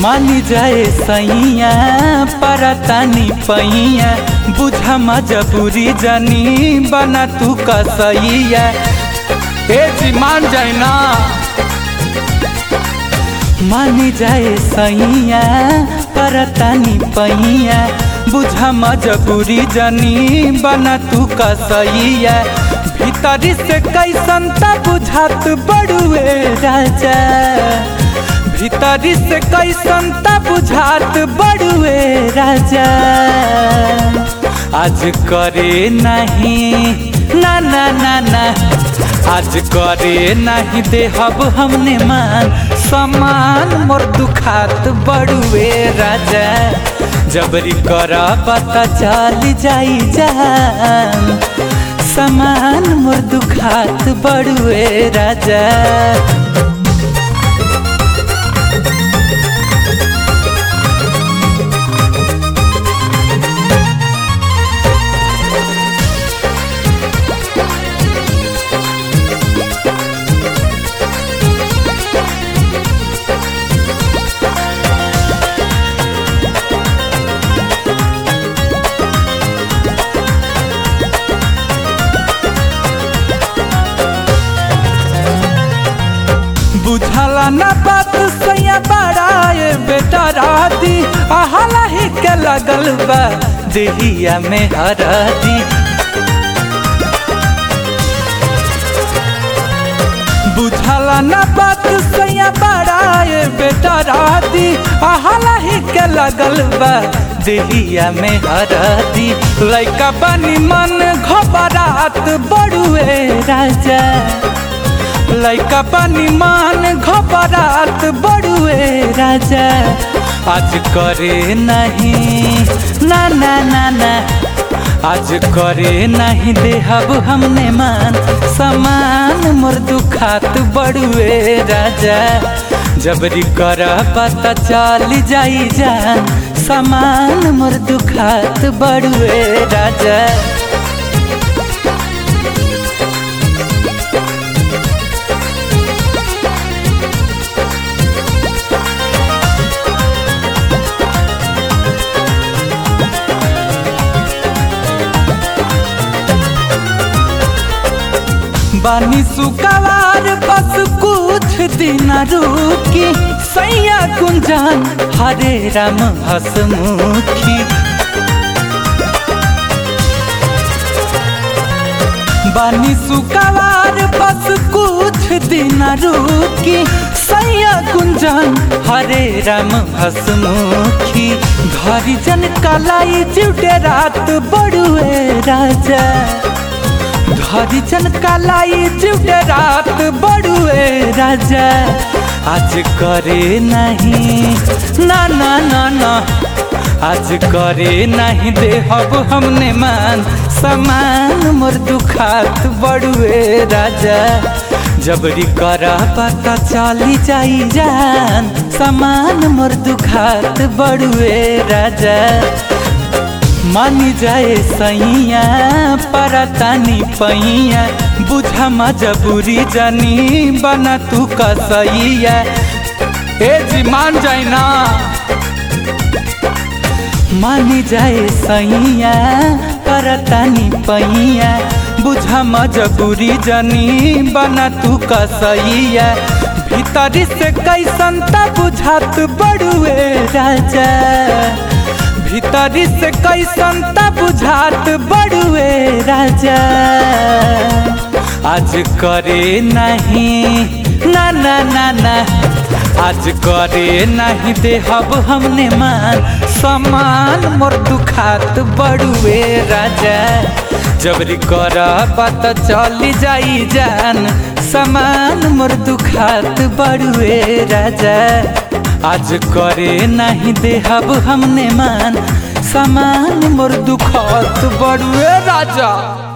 मानी जाए सैया परतानी पैया बुझा मजबूरी जनी बना तू कसैया ए जी मान जाए ना मानी जाए सैया परतानी पैया बुझा मजबूरी जनी बना तू कसैया भीतरी से कैसन त बुझात बड़ुए राजा भीतरी से कैसन त बुझात बड़ुए राजा आज करे नहीं ना ना ना ना आज करे नहीं देहब हमने मान समान मोर दुखात बड़ुए राजा जबरी कर पता चल जाई जान समान मोर दुखात बड़ुए राजा बुझला ना बात सैया बड़ाए बेटा राती आहला ही के लगल बा देहिया में हरदी बुझला ना बात सैया बड़ाए बेटा राती आहला ही के लगल बा देहिया में हरदी लैका बनी मन घबरात बड़ुए राजा लैका पानी मान घबरात बड़ुए राजा आज करे नहीं ना ना ना ना आज करे नहीं देहब हमने मान समान मोर दुखात बड़ुए राजा जबरी कर पता चल जाई जान समान मोर दुखात बड़ुए राजा बानी सुकवार बस कुछ दिन रुकी सैया कुंजान हरे राम हसमुखी बानी सुकवार बस कुछ दिन रुकी सैया कुंजान हरे राम हसमुखी घरी जन कलाई चिउटे रात बड़ुए राजा हरिचन कालाई चिउटे रात बड़ुए राजा आज करे नहीं ना ना ना ना आज करे नहीं देहब हमने मान समान मोर दुखात बड़ुए राजा जबरी कर पता चली जाई जान समान मोर दुखात बड़ुए राजा मानी जाए सैया परतानी पैया बुझा मजबूरी जनी बना तू कसैया ए जी मान जाए ना मानी जाए सैया परतानी पैया बुझा मजबूरी जनी बना तू कसैया भीतरी से कैसन त बुझात बड़ुए राजा भीतरी से कैसन त बुझात बड़ुए राजा आज करे नहीं ना ना ना ना आज करे नहीं देहब हमने मान समान मोर दुखात बड़ुए राजा जबरी कर पता चली जाई जान समान मोर दुखात बड़ुए राजा आज करे नहीं देहब हमने मान समान मोर दुखत बड़ुए राजा